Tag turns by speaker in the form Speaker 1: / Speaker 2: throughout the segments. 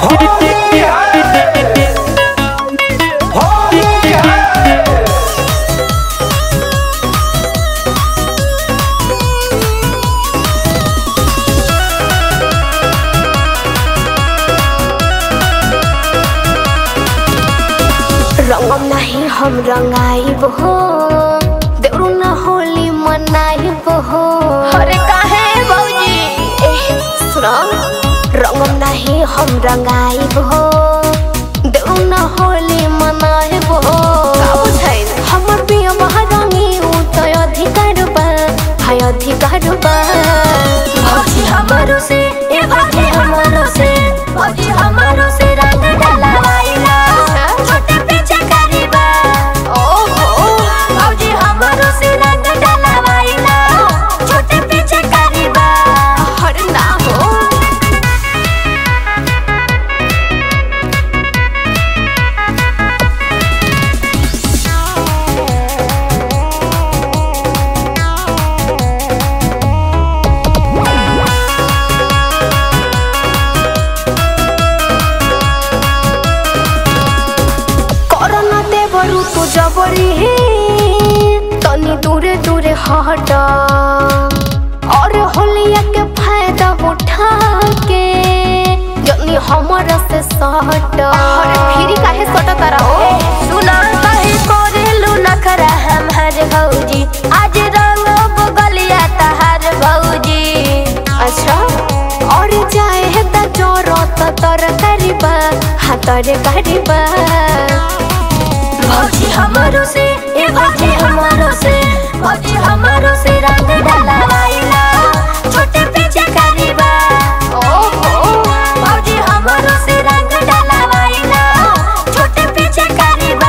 Speaker 1: रंगम नहीं हम रंगाइब हो देवरू न होली मनाइब हो
Speaker 2: अरे काहे भौजी
Speaker 1: एह सुनो रंगम नहीं हम रंगाइब हो देवरू न होली मनाइब हो
Speaker 2: का बुझाइल
Speaker 1: हमर बिया महारानी उ तो अधिकार बा हाय अधिकार बा
Speaker 2: भौजी हमारो से ए भौजी हमारो से भौजी हमारो से रंग डलवाइला छोटे पीछे करीबा
Speaker 1: ओहो
Speaker 2: भौजी हमारो से रंग डलवाइला छोटे पीछे करीबा
Speaker 1: हर ना हो करना देवरू तू जबरी तनी दूरे दूरे हट और होलिया के फायदा उठा के जनी हमरा से सट
Speaker 2: अरे फिरी काहे सटा तारा हो सुना काहे कोरेलू नखरा हमार भौजी आज रंग बगलिया तहार भौजी
Speaker 1: अच्छा और जाए है त जोरत तर करीबा हाँ तर करीबा
Speaker 2: भौजी हमारो से ए भौजी हमारो से भौजी हमारो से रंग डलवाइला छोटे पीछे करीबा
Speaker 1: ओहो
Speaker 2: भौजी हमारो से रंग डलवाइला छोटे पीछे करीबा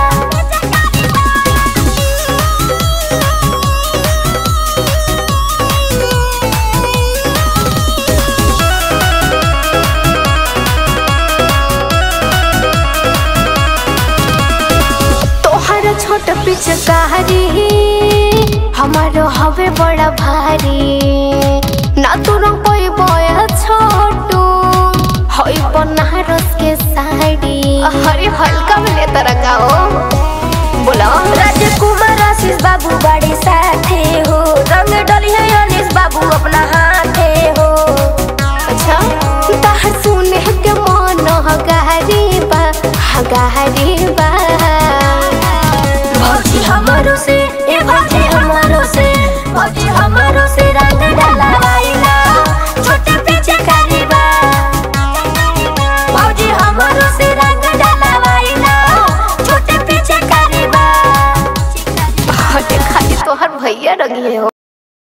Speaker 1: तोहर छोट पिचकारी हमारो हवे बड़ा भारी ना तोरा कोई बया छोटू हई बनारस के साड़ी अरे हल्का में ले तरह का हो बोला
Speaker 2: राजकुमार आशीष बाबू बड़ी साथे हो रंग डली है अनिस बाबू अपना हाथे हो
Speaker 1: अच्छा ताहर सुने के मन हगारी बा हगारी बा
Speaker 2: भौजी हमारो से ए भौजी हमारो से भौजी हमारो से रंग डलवाइला छोटे पीछे करीबा भौजी हमारो से रंग डलवाइला छोटे पीछे करीबा
Speaker 1: हटे खाली तोहर भैया रंगी हो